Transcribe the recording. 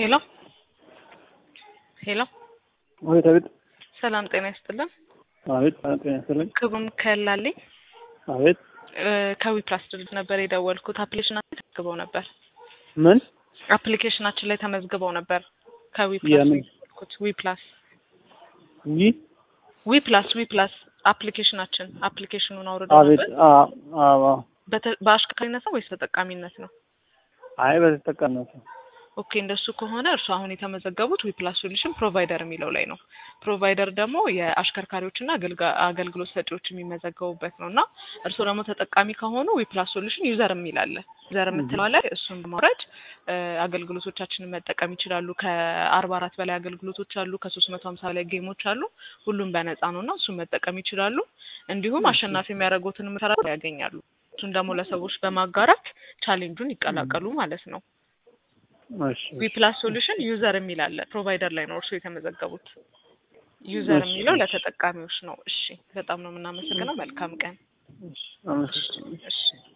ሄሎ ሄሎ አቤት አቤት ሰላም ጤና ይስጥልን። አቤት ጤና ይስጥልኝ። ክቡም ከላልኝ አቤት ከዊፕላስ ድርጅት ነበር የደወልኩት። አፕሊኬሽናችን ተመዝግበው ነበር። ምን አፕሊኬሽናችን ላይ ተመዝግበው ነበር። ከዊፕላስ የምን? የደወልኩት ዊፕላስ ይህ ዊፕላስ ዊፕላስ አፕሊኬሽናችን አፕሊኬሽኑን አውርደው አቤት ነበር። አ- አዎ በተ- በአሽከርካሪነት ነው ወይስ በጠቃሚነት ነው? አይ በተጠቀምነው ኦኬ እንደሱ ከሆነ እርሱ አሁን የተመዘገቡት ዊፕላስ ሶሉሽን ፕሮቫይደር የሚለው ላይ ነው። ፕሮቫይደር ደግሞ የአሽከርካሪዎችና አገልጋ- አገልግሎት ሰጪዎች የሚመዘገቡበት ነው እና እርሱ ደግሞ ተጠቃሚ ከሆኑ ዊፕላስ ሶሉሽን ዩዘር የሚል አለ። ዩዘር የምትለው ላይ እሱን በማውረድ እ፣ አገልግሎቶቻችንን መጠቀም ይችላሉ። ከአርባ አራት በላይ አገልግሎቶች አሉ። ከሶስት መቶ ሀምሳ በላይ ጌሞች አሉ። ሁሉም በነፃ ነው እና እሱን መጠቀም ይችላሉ። እንዲሁም አሸናፊ የሚያደርጉትን ምሰራ ያገኛሉ። እሱን ደግሞ ለሰዎች በማጋራት ቻሌንጁን ይቀላቀሉ ማለት ነው። እሺ ዊፕላስ ሶሉሽን ዩዘር የሚል አለ። ፕሮቫይደር ላይ ነው እርሱ የተመዘገቡት። ዩዘር እሺ፣ የሚለው እሺ። ለተጠቃሚዎች ነው። እሺ፣ በጣም ነው የምናመሰግነው። መልካም ቀን። እሺ አመሰግናለሁ። እሺ